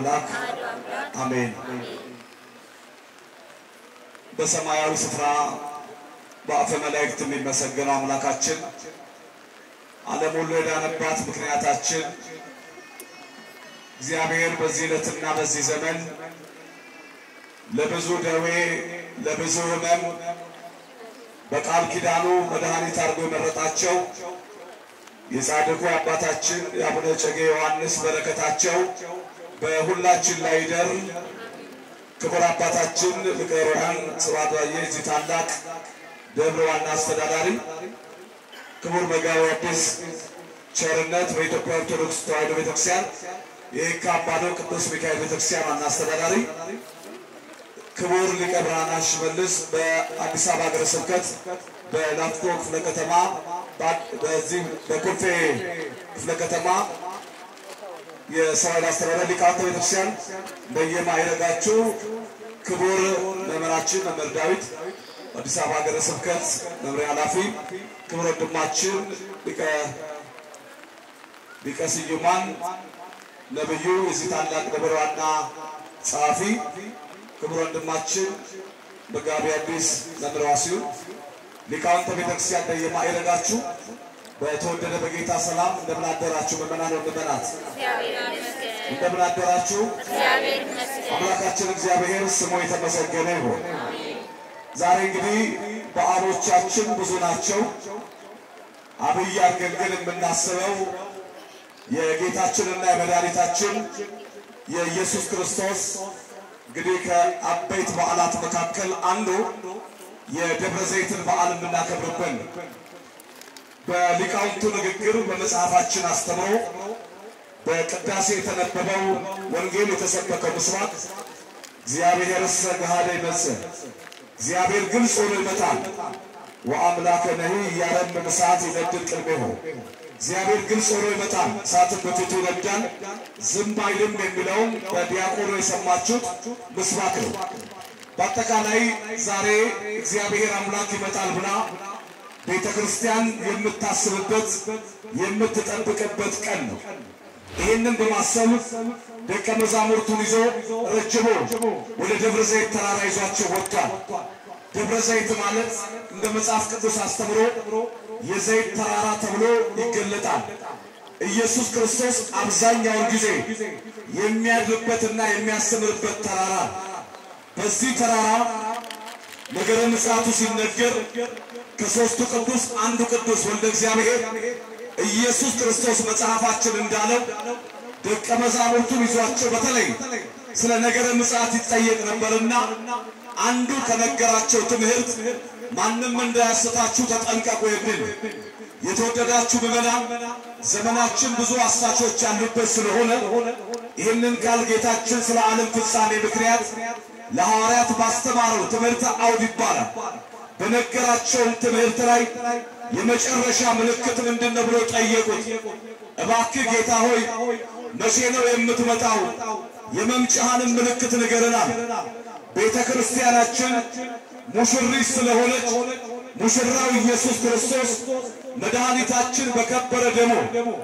አምላክ አሜን። በሰማያዊ ስፍራ በአፈ መላእክት የሚመሰገነው አምላካችን ዓለም ሁሉ የዳነባት ምክንያታችን እግዚአብሔር በዚህ ዕለትና በዚህ ዘመን ለብዙ ደዌ ለብዙ ሕመም በቃል ኪዳኑ መድኃኒት አድርጎ የመረጣቸው የጻድቁ አባታችን የአቡነ እጨጌ ዮሐንስ በረከታቸው በሁላችን ላይ ይደር። ክቡር አባታችን ሊቀ ኅሩያን ስብሐት ዋዬ የዚህ ታላቅ ደብር ዋና አስተዳዳሪ፣ ክቡር መጋቤ ሐዲስ ቸርነት በኢትዮጵያ ኦርቶዶክስ ተዋሕዶ ቤተክርስቲያን የየካ አባዶ ቅዱስ ሚካኤል ቤተክርስቲያን ዋና አስተዳዳሪ፣ ክቡር ሊቀ ብርሃናት ሽመልስ በአዲስ አበባ ሀገረ ስብከት በላፍቶ ክፍለ ከተማ በዚህ በኮልፌ ክፍለ ከተማ የሰው ኃይል አስተዳደር ሊቃውንተ ቤተክርስቲያን በየማዕረጋችሁ ክቡር መምህራችን መምህር ዳዊት አዲስ አበባ ሀገረ ስብከት መምሪያ ኃላፊ፣ ክቡር ወንድማችን ሊቀ ሊቀ ስዩማን ነብዩ የዚህ ታላቅ ደብር ዋና ጸሐፊ፣ ክቡር ወንድማችን መጋቤ ሐዲስ መምህር ዋሲሁን ሊቃውንተ ቤተክርስቲያን በየማዕረጋችሁ በተወደደ በጌታ ሰላም እንደምን አደራችሁ? ምዕመናን ወምዕመናት እንደምን አደራችሁ? አምላካችን እግዚአብሔር ስሙ የተመሰገነ ይሁን። ዛሬ እንግዲህ በዓሎቻችን ብዙ ናቸው። አብይ አድርገን ግን የምናስበው የጌታችንና የመድኃኒታችን የኢየሱስ ክርስቶስ እንግዲህ ከአበይት በዓላት መካከል አንዱ የደብረ ዘይትን በዓል የምናከብርበት በሊቃውንቱ ንግግር በመጽሐፋችን አስተምሮ በቅዳሴ የተነበበው ወንጌል የተሰበከው ምስባክ እግዚአብሔርሰ ገሃደ ይመጽእ እግዚአብሔር ግልጽ ሆኖ ይመጣል ወአምላከ ነሂ እያረምም እሳት ይነድድ ቅድሜሁ እግዚአብሔር ግልጽ ሆኖ ይመጣል እሳትን በፊቱ ይነዳል ዝም አይልም የሚለውን በዲያቆኑ የሰማችሁት ምስባክ ነው። በአጠቃላይ ዛሬ እግዚአብሔር አምላክ ይመጣል ብላ ቤተ ክርስቲያን የምታስብበት የምትጠብቅበት ቀን ነው። ይህንን በማሰብ ደቀ መዛሙርቱን ይዞ ረጅሞ ወደ ደብረ ዘይት ተራራ ይዟቸው ወጥቷል። ደብረ ዘይት ማለት እንደ መጽሐፍ ቅዱስ አስተምሮ የዘይት ተራራ ተብሎ ይገለጣል። ኢየሱስ ክርስቶስ አብዛኛውን ጊዜ የሚያድርበትና የሚያስተምርበት ተራራ በዚህ ተራራ ነገረ ምጽአቱ ሲነገር ከሦስቱ ቅዱስ አንዱ ቅዱስ ወልደ እግዚአብሔር ኢየሱስ ክርስቶስ መጽሐፋችን እንዳለው ደቀ መዛሙርቱን ይዟቸው በተለይ ስለ ነገረ ምጽአት ይጠየቅ ነበርና አንዱ ከነገራቸው ትምህርት ማንም እንዳያስታችሁ ተጠንቀቁ የሚል የተወደዳችሁ ምዕመናን፣ ዘመናችን ብዙ አሳቾች ያሉበት ስለሆነ ይህንን ቃል ጌታችን ስለ ዓለም ፍጻሜ ምክንያት ለሐዋርያት ባስተማረው ትምህርት አውድ ይባላል። በነገራቸውም ትምህርት ላይ የመጨረሻ ምልክት ምንድን ነው ብሎ ጠየቁት። እባክህ ጌታ ሆይ መቼ ነው የምትመጣው? የመምጫህንም ምልክት ንገረናል። ቤተ ክርስቲያናችን ሙሽሪት ስለሆነች ሙሽራው ኢየሱስ ክርስቶስ መድኃኒታችን በከበረ ደሙ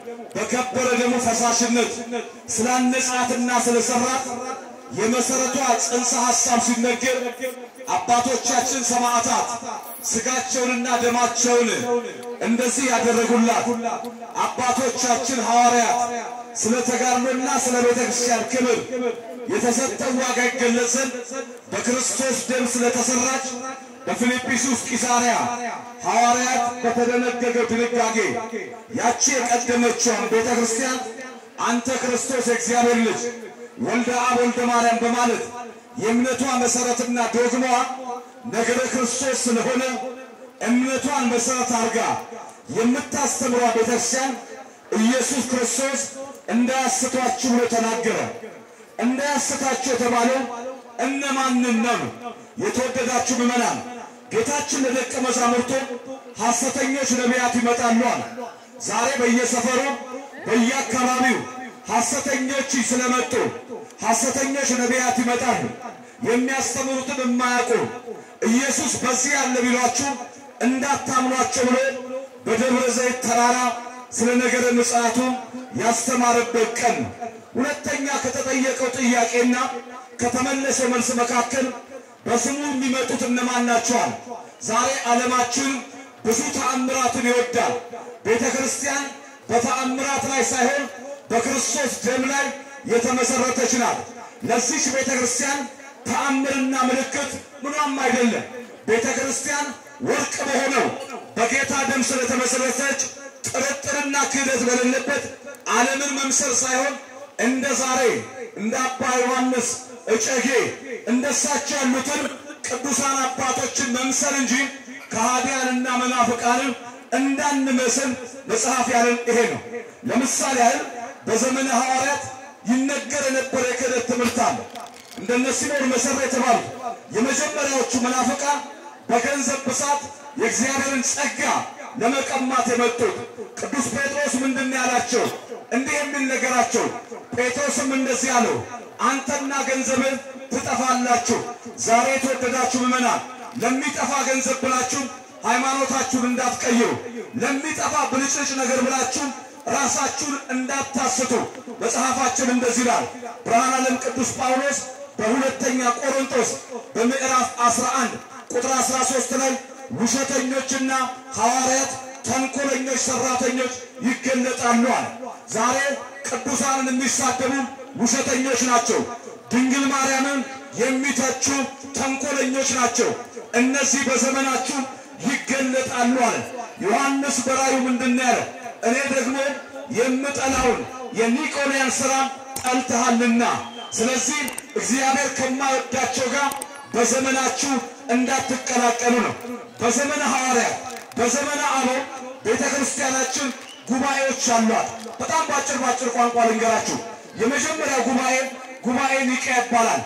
በከበረ ደሙ ፈሳሽነት ስላነጻትና ስለሰራት የመሰረቷ ጽንሰ ሐሳብ ሲነገር አባቶቻችን ሰማዕታት ስጋቸውንና ደማቸውን እንደዚህ ያደረጉላት አባቶቻችን ሐዋርያት ስለ ተጋድሎና ስለ ቤተ ክርስቲያን ክብር የተሰጠው ዋጋ ይገለጽ ዘንድ በክርስቶስ ደም ስለተሰራች በፊልጵስዩስ ቂሳርያ ሐዋርያት በተደነገገው ድንጋጌ ያቺ የቀደመችውን ቤተ ክርስቲያን አንተ ክርስቶስ የእግዚአብሔር ልጅ ወልደ አብ ወልደ ማርያም በማለት የእምነቷ መሰረትና ዶግማዋ ነገረ ክርስቶስ ስለሆነ እምነቷን መሰረት አድርጋ የምታስተምሯ ቤተክርስቲያን ኢየሱስ ክርስቶስ እንዳያስቷችሁ ብሎ ተናገረ። እንዳያስታችሁ የተባለው እነማንን ነው? የተወደዳችሁ ምዕመናን፣ ጌታችን ለደቀ መዛሙርቱ ሐሰተኞች ነቢያት ይመጣሉ አለ። ዛሬ በየሰፈሩ በየአካባቢው ሐሰተኞች ስለመጡ ሐሰተኞች ነቢያት ይመጣሉ። የሚያስተምሩትን የማያውቁ ኢየሱስ በዚህ ያለ ቢሏችሁ እንዳታምኗቸው ብሎ በደብረ ዘይት ተራራ ስለ ነገረ ምጽአቱ ያስተማረበት ቀን ነው። ሁለተኛ ከተጠየቀው ጥያቄና ከተመለሰው መልስ መካከል በስሙ የሚመጡት እነማን ናቸዋል? ዛሬ ዓለማችን ብዙ ተአምራትን ይወዳል። ቤተ ክርስቲያን በተአምራት ላይ ሳይሆን በክርስቶስ ደም ላይ የተመሰረተች ናት። ለዚች ቤተ ክርስቲያን ተአምርና ምልክት ምኗም አይደለም። ቤተ ክርስቲያን ወርቅ በሆነው በጌታ ደም ስለተመሰረተች ጥርጥርና ክህደት በሌለበት ዓለምን መምሰል ሳይሆን እንደ ዛሬ እንደ አባ ዮሐንስ እጨጌ እንደሳቸው ያሉትን ቅዱሳን አባቶችን መምሰል እንጂ ከሃዲያንና መናፍቃንን እንዳንመስል መጽሐፍ ያለን ይሄ ነው። ለምሳሌ ያህል በዘመነ ሐዋርያት ይነገር የነበረ የክህደት ትምህርት አለ። እንደነ ሲሞን መሰረ የተባሉ የመጀመሪያዎቹ መናፍቃን በገንዘብ ብዛት የእግዚአብሔርን ጸጋ ለመቀማት የመጡት ቅዱስ ጴጥሮስ ምንድን ያላቸው? እንዲህ የሚል ነገራቸው። ጴጥሮስም እንደዚህ አለው፣ አንተና ገንዘብን ትጠፋላችሁ። ዛሬ የተወደዳችሁ ምዕመናን ለሚጠፋ ገንዘብ ብላችሁ ሃይማኖታችሁን እንዳትቀይሩ፣ ለሚጠፋ ብልጭልጭ ነገር ብላችሁ ራሳችሁን እንዳታስቱ መጽሐፋችን እንደዚህ ይላል። ብርሃነ ዓለም ቅዱስ ጳውሎስ በሁለተኛ ቆሮንቶስ በምዕራፍ 11 ቁጥር 13 ላይ ውሸተኞችና ሐዋርያት ተንኮለኞች ሰራተኞች ይገለጣሉ አለ። ዛሬ ቅዱሳንን የሚሳደቡ ውሸተኞች ናቸው። ድንግል ማርያምን የሚተቹ ተንኮለኞች ናቸው። እነዚህ በዘመናችሁ ይገለጣሉ አለ። ዮሐንስ በራዩ ምንድን ያለ? እኔ ደግሞ የምጠላውን የኒቆላያን ሥራ ጠልተሃልና፣ ስለዚህ እግዚአብሔር ከማይወዳቸው ጋር በዘመናችሁ እንዳትቀላቀሉ ነው። በዘመነ ሐዋርያት በዘመነ አበው ቤተ ክርስቲያናችን ጉባኤዎች አሏት። በጣም ባጭር ባጭር ቋንቋ ልንገራችሁ። የመጀመሪያው ጉባኤ ጉባኤ ኒቅያ ይባላል።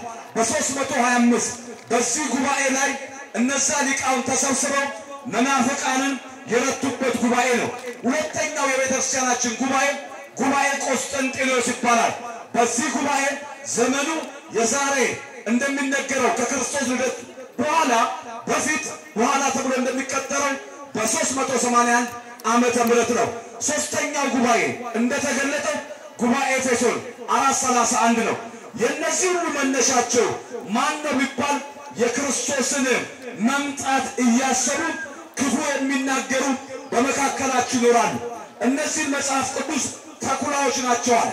በ325 በዚህ ጉባኤ ላይ እነዛ ሊቃውን ተሰብስበው መናፍቃንን የረቱበት ጉባኤ ነው። ሁለተኛው የቤተ ክርስቲያናችን ጉባኤ ጉባኤ ቆስጠንጢኖስ ይባላል። በዚህ ጉባኤ ዘመኑ የዛሬ እንደሚነገረው ከክርስቶስ ልደት በኋላ በፊት በኋላ ተብሎ እንደሚቀጠረው በ381 ዓመተ ምህረት ነው። ሶስተኛው ጉባኤ እንደተገለጠው ጉባኤ ኤፌሶን 431 ነው። የእነዚህ ሁሉ መነሻቸው ማን ነው ቢባል የክርስቶስን መምጣት እያሰቡ ክፉ የሚናገሩ በመካከላችሁ ይኖራሉ። እነዚህን መጽሐፍ ቅዱስ ተኩላዎች ናቸዋል።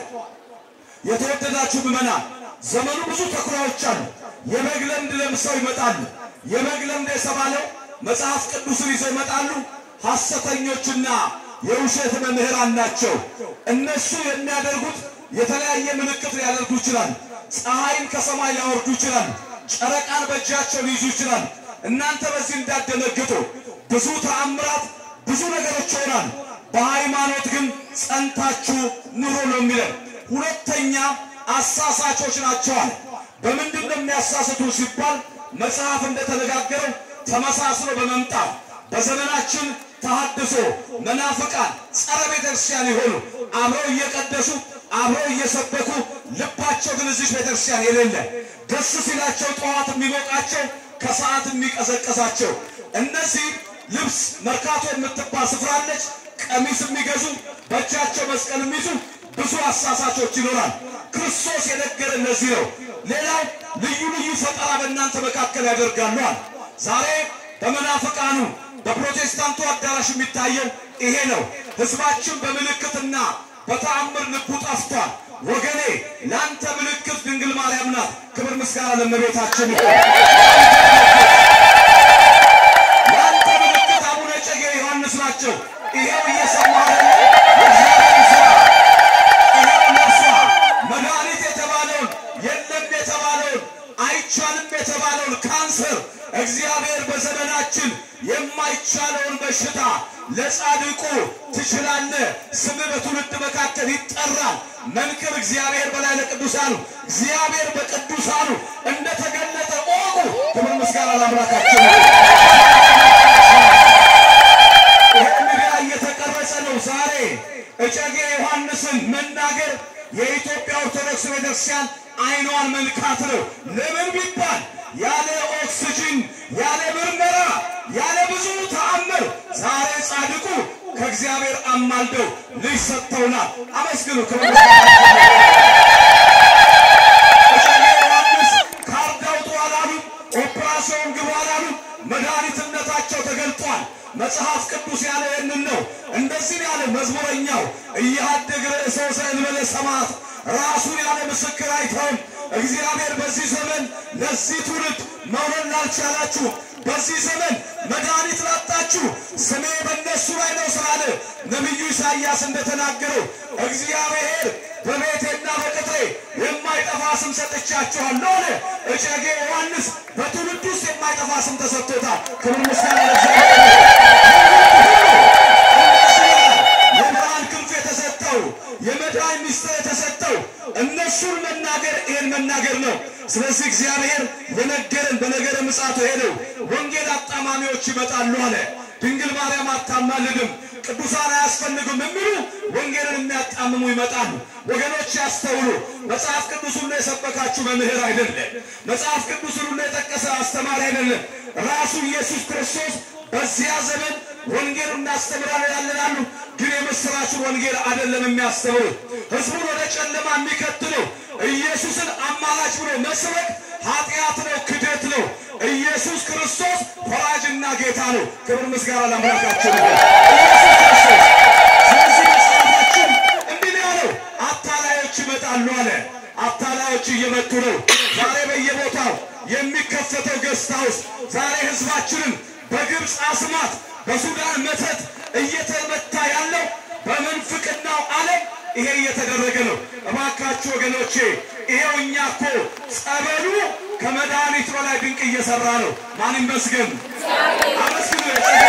የተወደዳችሁ ምዕመናን ዘመኑ ብዙ ተኩላዎች አሉ። የበግ ለምድ ለብሰው ይመጣሉ። የበግ ለምድ የተባለው መጽሐፍ ቅዱስን ይዘው ይመጣሉ። ሐሰተኞችና የውሸት መምህራን ናቸው። እነሱ የሚያደርጉት የተለያየ ምልክት ሊያደርጉ ይችላል። ፀሐይን ከሰማይ ሊያወርዱ ይችላል። ጨረቃን በእጃቸው ሊይዙ ይችላል። እናንተ በዚህ እንዳደነግጡ ብዙ ተአምራት፣ ብዙ ነገሮች ይሆናሉ። በሃይማኖት ግን ጸንታችሁ ኑሮ ነው የሚለን። ሁለተኛ አሳሳቾች ናቸዋል። በምንድን ነው የሚያሳስቱ ሲባል መጽሐፍ እንደተነጋገረው ተመሳስሎ በመምጣት በዘመናችን ተሐድሶ መናፍቃን ጸረ ቤተ ክርስቲያን የሆኑ አብረው እየቀደሱ አብረው እየሰበኩ ልባቸው ግን እዚች ቤተ ክርስቲያን የሌለ ደስ ሲላቸው ጠዋት የሚሞቃቸው ከሰዓት የሚቀሰቀሳቸው እነዚህ ልብስ መርካቶ የምትባል ስፍራ አለች። ቀሚስ የሚገዙ በእጃቸው መስቀል የሚይዙ ብዙ አሳሳቾች ይኖራል። ክርስቶስ የነገረ እነዚህ ነው። ሌላው ልዩ ልዩ ፈጠራ በእናንተ መካከል ያደርጋሉል። ዛሬ በመናፍቃኑ በፕሮቴስታንቱ አዳራሽ የሚታየው ይሄ ነው። ሕዝባችን በምልክትና በተአምር ልቡ ጠፍቷል። ወገኔ ለአንተ ምልክት ድንግል ማርያም ናት። ክብር ምስጋና ለእመቤታችን ይሁን። ለአንተ ምልክት አቡነ እጨጌ ዮሐንስ ናቸው። ይሄው እየሰማህ የእግዚአብሔር ሥራ ይሄው ነፍሷ መድኃኒት የተባለውን የለም የተባለውን አይቻልም የተባለውን ካንሰር እግዚአብሔር በዘመናችን የማይቻለውን በሽታ ለጻድቁ ትችላለህ፣ ስምህ በትውልድ መካከል ይጠራል። መንክር እግዚአብሔር በላይ ለቅዱሳኑ እግዚአብሔር በቅዱሳኑ እንደተገለጠ እወቁ። ክብር ምስጋና ለአምላካችን። ይሄ ሚዲያ እየተቀረጸ ነው። ዛሬ እጨጌ ዮሐንስን መናገር የኢትዮጵያ ኦርቶዶክስ ቤተክርስቲያን አይኗን መንካት ነው። ለምን ቢባል ያለ ኦክስጅን ያለ ምርመራ ያለ ብዙ ተአምር ዛሬ ጻድቁ ከእግዚአብሔር አማልደው ልጅ ሰጥተውናል። አመስግኑ። ክብር መጽሐፍ ቅዱስ ያለ ይህንን ነው። እንደዚህ ያለ መዝሙረኛው እያደግ ርእሶ ዘእንበለ ሰማዕት ራሱን ያለ ምስክር አይተውም። እግዚአብሔር በዚህ ዘመን ለዚህ ትውልድ መውረድ ላልቻላችሁ በዚህ ዘመን መድኃኒት ላጣችሁ ስሜ በእነሱ ላይ ነው ስላለ ነቢዩ ኢሳይያስ እንደተናገረው እግዚአብሔር በቤቴና በቅጥሬ የማይጠፋ ስም ሰጥቻችኋለሁ አለ። እጨጌ ዮሐንስ በትውልድ ውስጥ የማይጠፋ ስም ተሰጥቶታል። ክብር ምስጋና ለእግዚአብሔር። የብርሃን ክንፍ የተሰጠው የመድኃኒት ምስጢር የተሰጠው እነሱን መናገር ይሄን መናገር ነው። ስለዚህ እግዚአብሔር የነገረን በነገረ ምጽአቱ ሄደው ወንጌል አጣማሚዎች ይመጣሉ አለ። ድንግል ማርያም አታማልድም፣ ቅዱሳን አያስፈልጉም የሚሉ ወንጌልን የሚያጣምሙ ይመጣሉ። ወገኖች ያስተውሉ። መጽሐፍ ቅዱስ ሁሉ የሰበካችሁ መምህር አይደለም። መጽሐፍ ቅዱስ ሁሉ የጠቀሰ አስተማሪ አይደለም። ራሱ ኢየሱስ ክርስቶስ በዚያ ዘመን ወንጌል እናስተምራለን ያለናሉ፣ ግን የምስራቹን ወንጌል አይደለም የሚያስተምሩ ህዝቡን ወደ ጨለማ የሚከትለው ኢየሱስን አማላች ብሎ መስበክ ኃጢአት ነው፣ ክደት ነው። ኢየሱስ ክርስቶስ ፈራጅና ጌታ ነው። ክብር ምስጋና ለአምላካችን ይሁን። ኢየሱስ ክርስቶስ ስለዚህ መጽሐፋችን እንዲህ ነው ያለው፣ አታላዮች ይመጣሉ አለ። አታላዮች እየመጡ ነው። ዛሬ በየቦታው የሚከፈተው ገስት ሃውስ ዛሬ ህዝባችንን በግብፅ አስማት በሱዳን መተት እየተመታ ያለው በምንፍቅናው ዓለም ይሄ እየተደረገ ነው። እባካችሁ ወገኖቼ ይሄው እኛ እኮ ጸበሉ ከመድኃኒት በላይ ድንቅ እየሰራ ነው። ማን ይመስገን? አመስግኑ።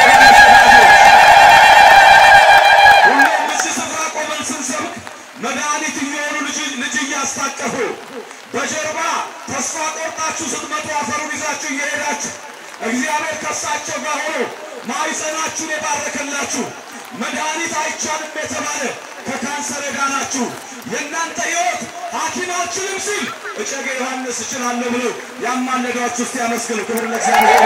ሁሌም እዚህ ስፍራ ቆመን ስንሰብክ መድኃኒት እየሆኑ ልጅ እያስታቀፉ በጀርባ ተስፋ ቆርጣችሁ ስትመጡ አፈሩን ይዛችሁ እየሄዳችሁ እግዚአብሔር ከሳቸው ጋር ሆኖ ማኅፀናችሁን የባረከላችሁ መድኃኒት አይቻልም የተባለ ከካንሰር የዳናችሁ የእናንተ ሕይወት ሐኪም አልችልም ሲል እጨጌ ዮሐንስ እችላለሁ ብሎ ያማለዷችሁ እስቲ ያመስግኑ። ክብር ለእግዚአብሔር።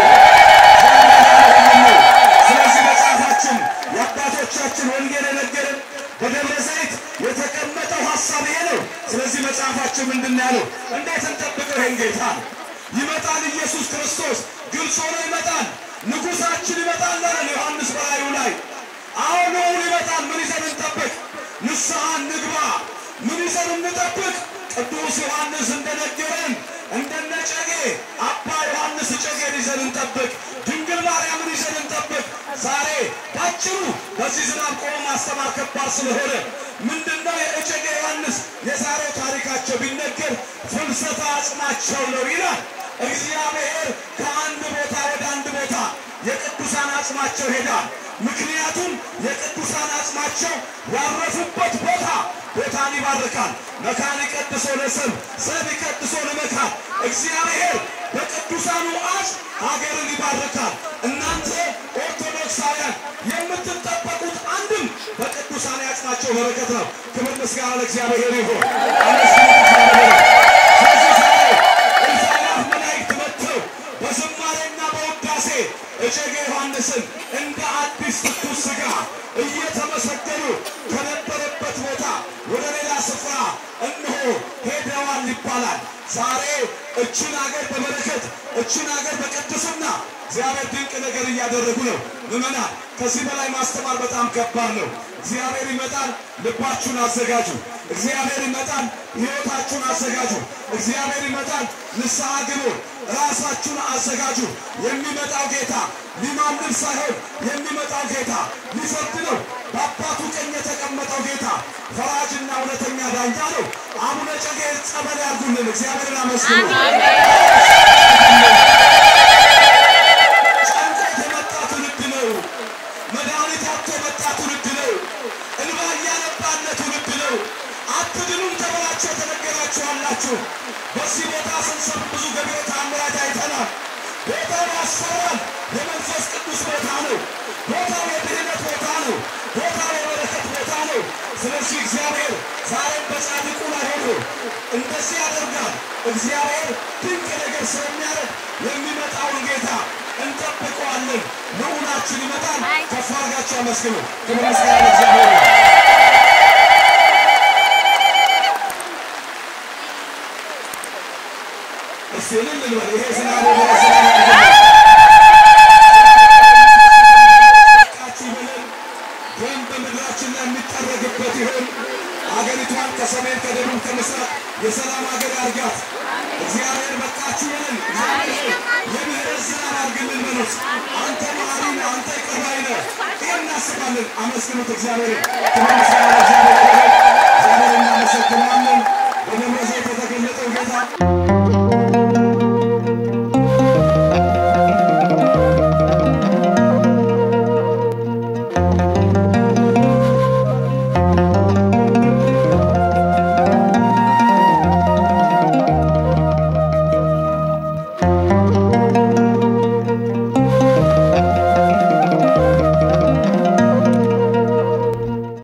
ስለዚህ መጽሐፋችን የአባቶቻችን ወንጌል የነገረን በደብረ ዘይት የተቀመጠው ሐሳብ ይሄ ነው። ስለዚህ መጽሐፋችን ምንድን ነው ያለው? እንዴት እንጠብቀው ይሄን ጌታ? ይመጣል ኢየሱስ ክርስቶስ ግልጽ ሆኖ ይመጣል። ንጉሣችን ይመጣል አለ ዮሐንስ በራእዩ ላይ። አሁን ልዑል ይመጣል። ምን ይዘን እንጠብቅ? ንስሐ እንግባ። ምን ይዘን እንጠብቅ? ቅዱስ ዮሐንስ እንደነገረን እንደነ ጨጌ አባ ዮሐንስ ጨጌን ይዘን እንጠብቅ። ድንግል ማርያምን ይዘን እንጠብቅ። ዛሬ ባጭሩ በዚህ ዝናብ ቆሞ ማስተማር ከባድ ስለሆነ ምንድነው የእጨጌ ዮሐንስ የዛሬው ታሪካቸው ቢነገር ፍልሰታ አጽማቸው ነው ይላል። እግዚአብሔር ከአንድ ቦታ ወደ አንድ ቦታ የቅዱሳን አጽማቸው ሄዳል። ምክንያቱም የቅዱሳን አጽማቸው ያረፉበት ቦታ ቦታን ይባርካል። መካን ይቀድሶ ለሰብ ሰብ ይቀድሶ ለመካን እግዚአብሔር በቅዱሳኑ አጽም ሀገርን ይባርካል። እናንተ ኦርቶዶክሳውያን የምትጠበቁት አንድም በቅዱሳን ያጽማቸው በረከት ነው። ክብር ምስጋና ለእግዚአብሔር ይሁን። አመስግኑ እግዚአብሔር። ስለዚህ ዛሬ እልፍ አእላፍ መላእክት መጥተው በዝማሬና በውዳሴ እጨጌ ዮሐንስን እንደ አዲስ ትኩስ ሥጋ እየተመሰገኑ ከነበረበት ቦታ ወደ ሌላ ስፍራ እነሆ ሄደዋል ይባላል። ዛሬ እችን አገር በበረከት እችን አገር በቅድስና እግዚአብሔር ድንቅ ነገር እያደረጉ ነው። ምዕመናን ከዚህ በላይ ማስተማር በጣም ከባድ ነው። እግዚአብሔር ይመጣል፣ ልባችሁን አዘጋጁ። እግዚአብሔር ይመጣል፣ ሕይወታችሁን አዘጋጁ። እግዚአብሔር ይመጣል፣ ንስሐ ግቡ፣ ራሳችሁን አዘጋጁ። የሚመጣው ጌታ ሊማልድ ሳይሆን የሚመጣው ጌታ ሊፈርድ ነው። በአባቱ ቀኝ የተቀመጠው ጌታ ፈራጅና እውነተኛ ዳኛ ነው። አቡነ ጨጌ ጸበል ያርጉልን። እግዚአብሔርን አመስግኑ። ጨንቆት የመጣ ትውልድ ነው። መድኃኒት አጥቶ የመጣ ትውልድ ነው። እንባ እያነባለ ትውልድ ነው። አትድኑም ተብላችሁ የተነገራችሁ አላችሁ። በዚህ ቦታ ስንሰብክ ብዙ ገቢረ ተአምራት አይተናል። ቦታው ያስፈራል። የመንፈስ ቅዱስ ቦታ ነው። ቦታው የድህነት ቦታ ነው። ቦታው የበረከት ቦታ ነው። ስለዚህ እግዚአብሔር ዛሬም በጻድቁ ላይ ሆኖ እንደዚህ ያደርጋል። እግዚአብሔር ድንቅ ነገር ስለሚያደርግ የሚመጣውን ጌታ እንጠብቀዋለን። ልዑላችን ይመጣል። ከፍ አድርጋችሁ አመስግኑ። ክብር ምስጋና ለእግዚአብሔር ይሁን። እስቲ እልል እንበል። ይሄ ዝናብ ወደ ዝናብ ያድርግልን። የሰላም ሀገር ያርጋት። እግዚአብሔር በቃችሁ በለን። እግዚአብሔር የምህረት ዝናብ አድርግልን በሉት። አንተ መሐሪ ነህ፣ አንተ ይቅር ባይ ነህ። ይህን እናስባለን። አመስግኑት እግዚአብሔርን። ክብር ምስጋና ለእግዚአብሔር ይሁን። እግዚአብሔር እናመሰግናለን። በደብረ ዘይት የተገለጠው ጌታ